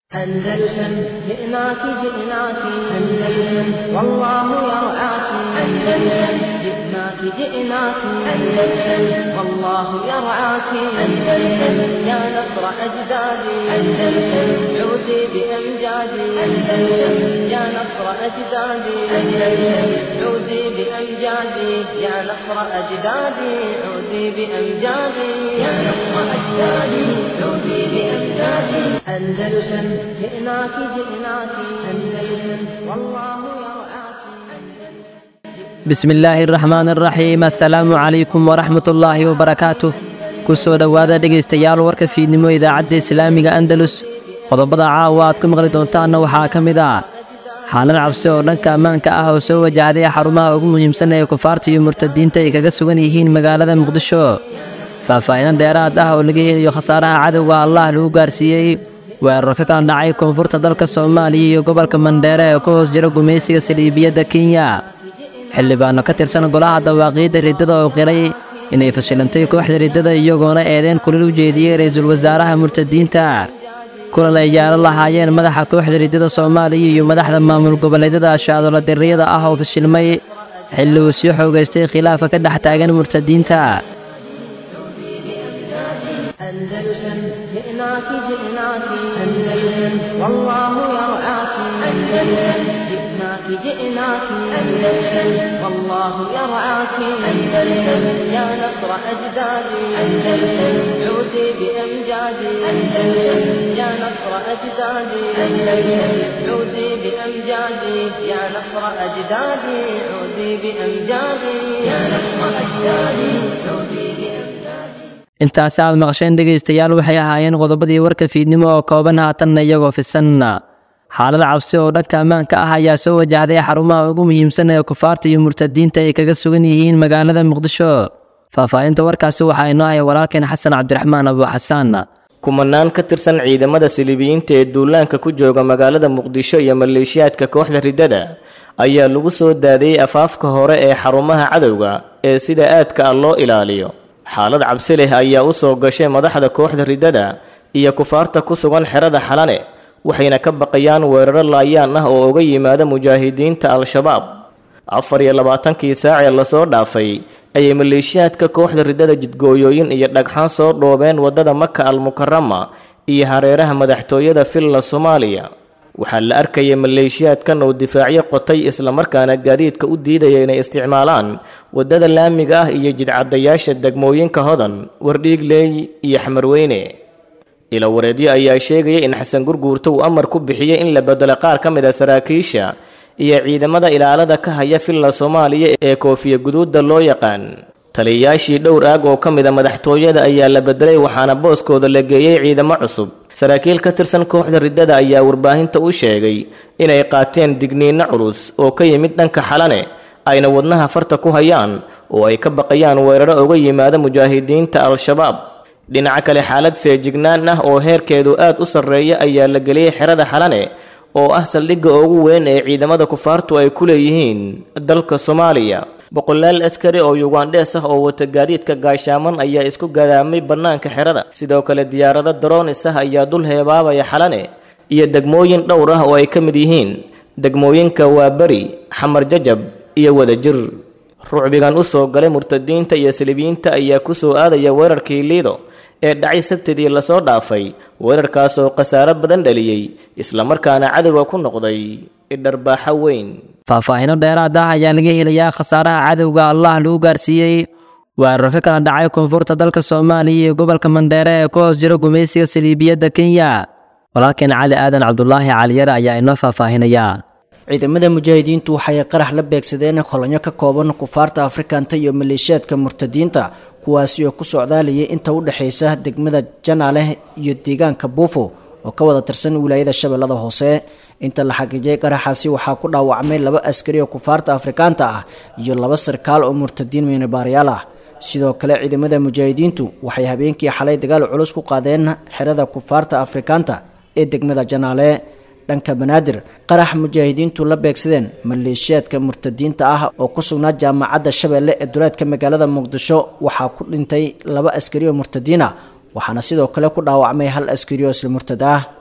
أندلسن جئناك جئناك أندلسن والله يرعاك أندلسن جئناك جئناك أندلسن والله يرعاك أندلسن يا نصر أجدادي أندلسن عودي بأمجادي أندلسن يا نصر أجدادي أندلسن عودي بأمجادي يا نصر أجدادي عودي بأمجادي يا نصر أجدادي عودي بأمجادي أندلسن جئناك جئناك أندلسن والله يرعاك bismi illaahi araxmaan araxiim assalaamu calaykum waraxmat ullaahi wabarakaatuh ku soo dhowaada dhegaystayaal warka fiidnimo idaacadda islaamiga andalus qodobada caawa aad ku maqli doontaanna waxaa ka mid ah xaalad cabsi oo dhanka ammaanka ah oo soo wajahday xarumaha ugu muhiimsan ee kufaarta iyo murtadiinta ay kaga sugan yihiin magaalada muqdisho faahfaahinan dheeraad ah oo laga helayo khasaaraha cadowga allah lagu gaarsiiyey weerar ka kala dhacay koonfurta dalka soomaaliya iyo gobolka mandheere ee ku hoos jira gumaysiga saliibiyadda kenya xildhibaano ka tirsan golaha dawaaqiidda riddada oo qiray inay fashilantay kooxda riddada iyagoona eedeen kulil u jeediyey ra'iisul wasaaraha murtadiinta kulan ay yaalo lahaayeen madaxa kooxda riddada soomaaliya iyo madaxda maamul goboleedyada ashaadola dirriyada ah oo fashilmay xilli uu sii xoogaystay khilaafka ka dhex taagan murtadiinta أندلسن جئناك جئناك أندلسن والله يرعاك أندلسن جئناك جئناك أندلسن والله يرعاك أندلسن يا نصر أجدادي أندلسن عودي بأمجادي أندلسن يا نصر أجدادي أندلسن عودي بأمجادي يا نصر أجدادي عودي بأمجادي يا نصر أجدادي عودي بأمجادي intaasi aad maqasheen dhegaystayaal waxay ahaayeen qodobadii warka fiidnimo oo kooban haatanna iyagoo fisan xaalada cabsi oo dhanka ammaanka ah ayaa soo wajahday xarumaha ugu muhiimsan ee kufaarta iyo murtadiinta ay kaga sugan yihiin magaalada muqdisho faahfaahinta warkaasi waxaa inoo haya walaalkeen xasan cabdiraxmaan abu xasaan kumanaan ka tirsan ciidamada silibiyiinta ee duulaanka ku jooga magaalada muqdisho iyo maleeshiyaadka kooxda riddada ayaa lagu soo daadiyey afaafka hore ee xarumaha cadowga ee sida aadka ah loo ilaaliyo xaalad cabsi leh ayaa u soo gashay madaxda kooxda riddada iyo kufaarta ku sugan xerada xalane waxayna ka baqayaan weeraro laayaan ah oo uga yimaada mujaahidiinta al-shabaab afar iyo labaatankii saacee lasoo dhaafay ayay maleeshiyaadka kooxda riddada jidgooyooyin iyo dhagxaan soo dhoobeen waddada maka al-mukarama iyo hareeraha madaxtooyada villa soomaaliya waxaa la arkayay maleeshiyaadkan oo difaacyo qotay islamarkaana gaadiidka u diidaya inay isticmaalaan waddada laamiga ah iyo jidcadayaasha degmooyinka hodan wardhiigleey iyo xamarweyne ilawareedyo ayaa sheegaya in xasan gurguurto uu amar ku bixiyey in la bedelo qaar ka mid a saraakiisha iyo ciidamada ilaalada ka haya villa soomaaliya ee koofiya guduudda loo yaqaan taliyayaashii dhowr aag oo ka mid a madaxtooyada ayaa la bedelay waxaana booskooda la geeyey ciidamo cusub saraakiil ka tirsan kooxda riddada ayaa warbaahinta u sheegay inay qaateen digniinno culus oo ka yimid dhanka xalane ayna wadnaha farta ku hayaan oo ay ka baqayaan weeraro uga yimaada mujaahidiinta al-shabaab dhinaca kale xaalad feejignaan ah oo heerkeedu aad u sarreeya ayaa la geliyey xerada xalane oo ah saldhigga ugu weyn ee ciidamada kufaartu ay ku leeyihiin dalka soomaaliya boqolaal askari oo yugandhees ah oo wata gaadiidka gaashaaman ayaa isku gadaamay bannaanka xerada sidoo kale diyaarado daroonis ah ayaa dul heebaabaya xalane iyo degmooyin dhowr ah oo ay ka mid yihiin degmooyinka waaberi xamar jajab iyo wadajir rucbigan u soo galay murtadiinta iyo salibiyiinta ayaa ku soo aadaya weerarkii liido ee dhacay sabtidii lasoo dhaafay weerarkaas oo khasaaro badan dhaliyey islamarkaana cadowga ku noqday idharbaaxo weyn faahfaahino dheeraad ah ayaa laga helayaa khasaaraha cadowga allah lagu gaarsiiyey weerar ka kala dhacay koonfurta dalka soomaaliya iyo gobolka mandheere ee ku hoos jira gumaysiga saliibiyadda kenya walaalkeen cali aadan cabdulaahi caliyare ayaa inoo faahfaahinaya ciidamada mujaahidiintu waxay qarax la beegsadeen kolonyo ka kooban kufaarta afrikanta iyo maleeshiyaadka murtadiinta kuwaasi oo ku socdaalayay inta u dhexaysa degmada janaale iyo deegaanka buufo oo ka wada tirsan wilaayada shabeellada hoose inta la xaqiijiyay qaraxaasi waxaa ku dhaawacmay laba askari oo kufaarta afrikaanta ah iyo laba sarkaal oo murtadiin miinabaarayaal ah sidoo kale ciidamada mujaahidiintu waxay habeenkii xalay dagaal culus ku qaadeen xerada kufaarta afrikaanta ee degmada janaale dhanka banaadir qarax mujaahidiintu la beegsadeen maleeshiyaadka murtadiinta ah oo ku sugnaa jaamacadda shabeelle ee duleedka magaalada muqdisho waxaa ku dhintay laba askari oo murtadiin ah waxaana sidoo kale ku dhaawacmay hal askari oo isla murtad ah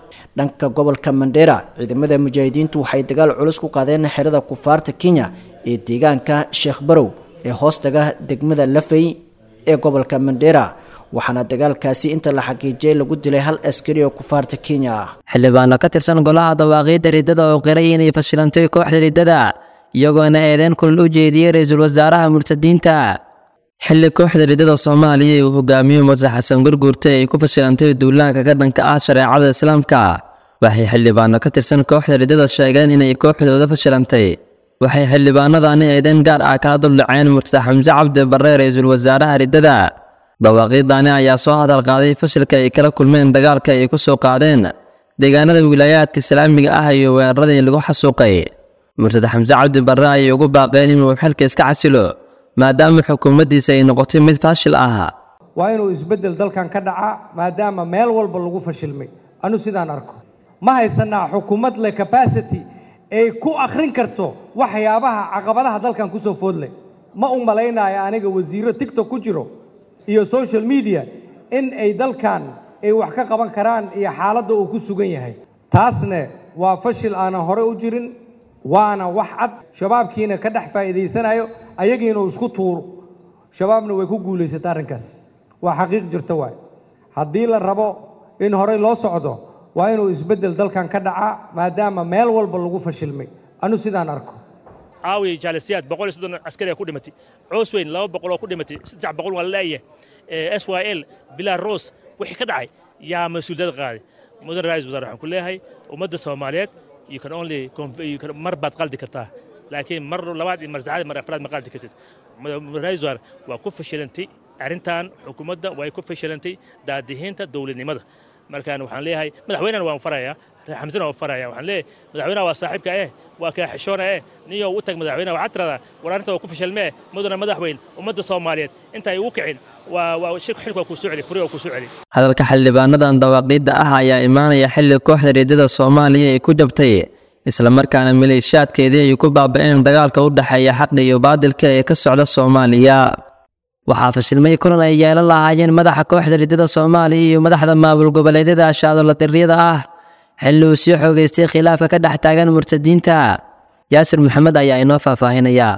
dhanka gobolka mandera ciidamada mujaahidiintu waxay dagaal culus ku qaadeen xerada kufaarta kenya ee deegaanka sheekh barow ee hoostaga degmada lafey ee gobolka mandera waxaana dagaalkaasi inta la xaqiijiyay lagu dilay hal askari oo kufaarta kenya ah xildhibaano ka tirsan golaha dawaaqiidda riddada oo qiray inay fashilantay kooxda riddada iyagoona eedeen kulal u jeediyey ra-iisul wasaaraha murtadiinta xilli kooxda riddada soomaaliya uu hogaamiyo murse xasan gurguurta ay ku fashilantay duulaanka ka dhanka ah shareecada islaamka waxay xildhibaano ka tirsan kooxda riddada sheegeen inay kooxdooda fashilantay waxay xildhibaanadani eedeen gaar ah kala duldhaceen murtade xamse cabdi barre ra-iisul wasaaraha riddada dawaaqiidani ayaa soo hadal qaaday fashilka ay kala kulmeen dagaalka ay ku soo qaadeen deegaanada wilaayaadka islaamiga ah iyo weeraradii lagu xasuuqay murtade xamse cabdi barre ayay ugu baaqeen inuu xilka iska casilo maadaama xukuumaddiisa ay noqotay mid faashil ah waa inuu isbeddel dalkan ka dhacaa maadaama meel walba lagu fashilmay anu sidaan arko ma haysanaa xukuumad leh capacity ay ku akhrin karto waxyaabaha caqabadaha dalkan kusoo foodleh ma u malaynayo aniga wasiiro tigtok ku jiro iyo social media in ay dalkan ay wax ka qaban karaan iyo xaaladda uu ku sugan yahay taasne waa fashil aanan hore u jirin waana wax cad shabaabkiina ka dhex faa'iidaysanayo ayagiina uu isku tuuro shabaabna way ku guulaysata arrinkaas waa xaqiiq jirta waay haddii la rabo in horey loo socdo waa inuu isbeddel dalkan ka dhacaa maadaama meel walba lagu fashilmay anu sidaan arko caawiya jaalisiyaad boqol iyo soddon askari ku dhimatay coosweyn laba boqol oo ku dhimatay saddex boqol waa laleeyahay s y l bilaa ros wixii ka dhacay yaa mas-uuliyad qaaday mudan ra-isul wasaar waxaan ku leeyahay ummadda soomaaliyeed you can only mar baad qaldi kartaa laakiin mar labaad iyo mar saddexaad mar afraad ma qaldi kartid ra-isul wasaar waa ku fashilantay arrintan xukuumadda way ku fashilantay daadihiinta dowladnimada markaan waxaan leeyahay madaxweynena waan farayaa xamsena waan faraya waxaan leeyahay madaxweynaha waa saaxiibka eh waa kaa xishoona eh niyow u tag madaxweynaha waxaad tiradaa war arrinta waa ku fashilmee mudana madaxweyn ummadda soomaaliyeed inta ay ugu kicin waa waa shirku xilka waa kuu soo celi furi waa kuu soo celi hadalka xildhibaanadan dawaaqiidda ah ayaa imaanaya xilli kooxda riddada soomaaliya ay ku jabtay islamarkaana maleeshiyaadkeedii ay ku baaba'een dagaalka u dhexeeya xaqa iyo baadilka ee ka socda soomaaliya waxaa fashilmay kulan ay yeelan lahaayeen madaxa kooxda riddada soomaaliya iyo madaxda maamul goboleedyada ashaadolladiriyada ah xilli uu sii xoogaystay khilaafka ka dhex taagan murtadiinta yaasir maxamed ayaa inoo faahfaahinayaa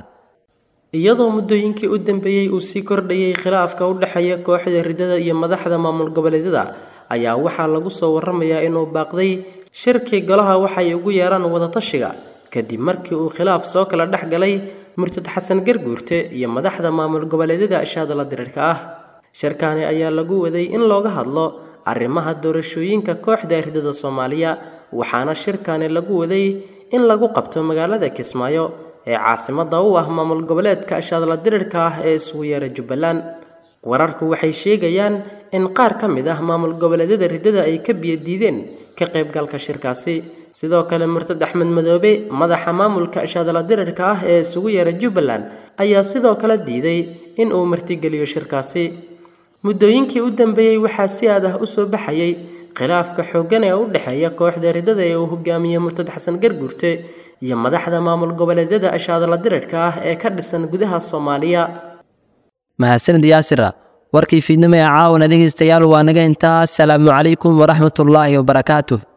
iyadoo muddooyinkii u dambeeyey uu sii kordhayay khilaafka u dhexeeya kooxda riddada iyo madaxda maamul goboleedyada ayaa waxaa lagu soo warramayaa inuu baaqday shirkii golaha waxay ugu yeeraan wadatashiga kadib markii uu khilaaf soo kala dhex galay murtad xasan garguurte iyo madaxda maamul goboleedyada ashaadala diriirka ah shirkaani ayaa lagu waday in looga hadlo arrimaha doorashooyinka kooxda riddada soomaaliya waxaana shirkaani lagu waday in lagu qabto magaalada kismaayo ee caasimadda u ah maamul goboleedka ashaadla dirirka ah ee isugu yeera jubbaland wararku waxay sheegayaan in qaar ka mid ah maamul goboleedyada riddada ay ka biyadiideen ka qaybgalka shirkaasi sidoo kale murtad axmed madoobe madaxa maamulka ashaadla dirirka ah ee isugu yeera jubbaland ayaa sidoo kale diiday in uu martigeliyo shirkaasi muddooyinkii u dambeeyey waxaa si aad ah u soo baxayay khilaafka xooggan ee u dhexeeya kooxda riddada ee uu hogaamiye murtad xasan garguurte iyo madaxda maamul goboleedyada ashaadla dirirka ah ee ka dhisan gudaha soomaaliya mahadsanid yaasira warkii fiidnimo ee caawana dhegaystayaal waa naga intaa asalaamu calaykum waraxmatullaahi wabarakaatuh